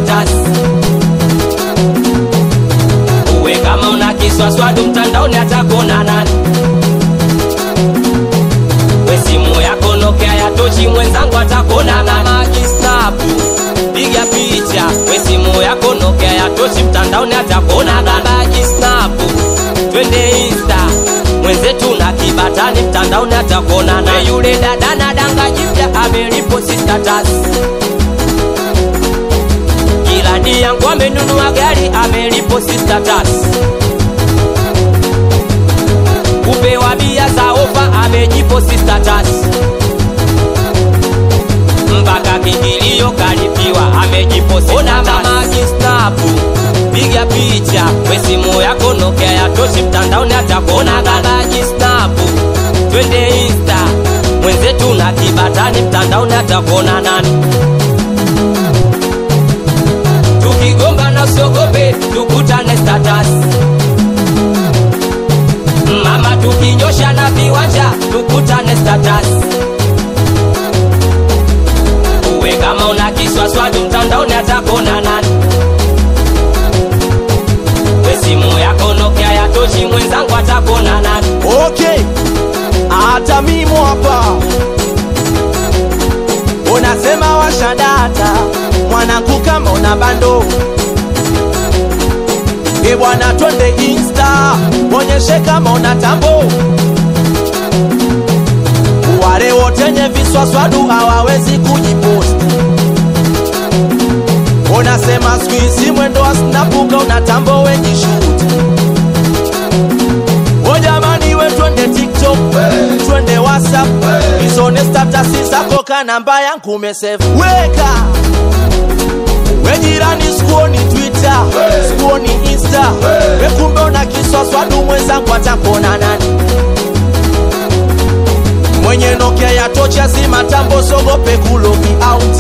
status uwe kama una kiswaswadu mtandaoni atakona nani we simu yako Nokia ya tochi mwenzangu atakona nani majistapu piga picha we simu yako Nokia ya tochi mtandaoni atakona nani majistapu twende insta mwenzetu na kibatani mtandaoni atakona na yule dada na danga jipya ameliposti status Jirani yangu amenunua gari ameliposti status kupewa bia za ofa amejiposti status mpaka kingilio kalipiwa amejiposti ona mama jistapu piga picha we simu yako Nokia ya tochi mtandaoni atakona mama jistapu twende insta mwenzetu na kibatani mtandaoni atakona nani tukigomba na usiogope tukutane status mama tukinyosha na viwanja tukutane status uwe kama una kiswaswadu mtandaoni atakona nani we simu yako Nokia ya tochi mwenzangu atakona nani okay hata mimo hapa unasema washadata mwanangu kama una bando e bwana twende insta onyeshe kama una tambo wale wotenye viswaswadu hawawezi kujiposti unasema siku hizi mwendo wa snapuka una tambo wejishuti o jamani we twende tiktok twende whatsapp izone statasi zako ka namba yangu umesave weka we jirani sikuoni twitter sikuoni insta we kumbe una kiswaswadu mwenzangu atakona nani mwenye nokia ya tocha zima tambo sogope kulogi out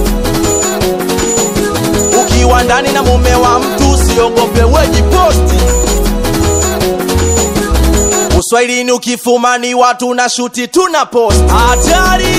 ukiwa ndani na mume wa mtu usiogope wejiposti uswahilini ukifumani watu na shuti tuna post hatari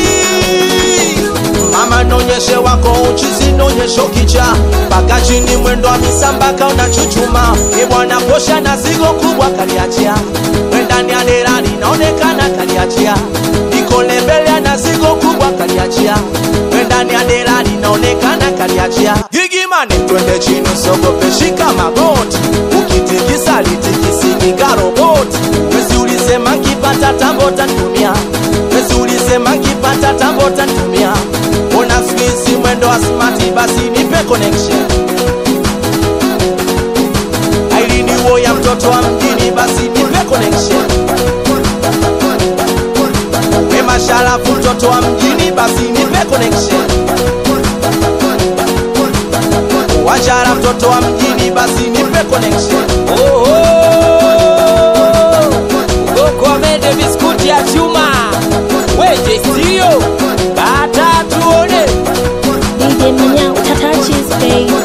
mama nonyeshe wako uchizi nonyesho kicha mpaka chini mwendo wa misambaka unachuchuma ibwana posha na zigo kubwa kaliachia mwendani ya derani naonekana kaliachia ikolembele na zigo kubwa kaliachia mwendani ya derani naonekana kaliachia gigimane twende chini sogope shika magoti ukitikisa litikisiki roboti wezi ulisema kipata tambo tantumia wezi ulisema kipata tambo tantumia una squeeze mwendo wa smart basi nipe connection ailini wo ya mtoto wa mjini basi nipe connection we masharafu mtoto wa mjini basi nipe connection wajara mtoto wa mjini basi nipe connection Oh, oh. Ugokomende biskuti ya chuma weje sio kata tuone DJ Manyao, Tata Cheese, babe.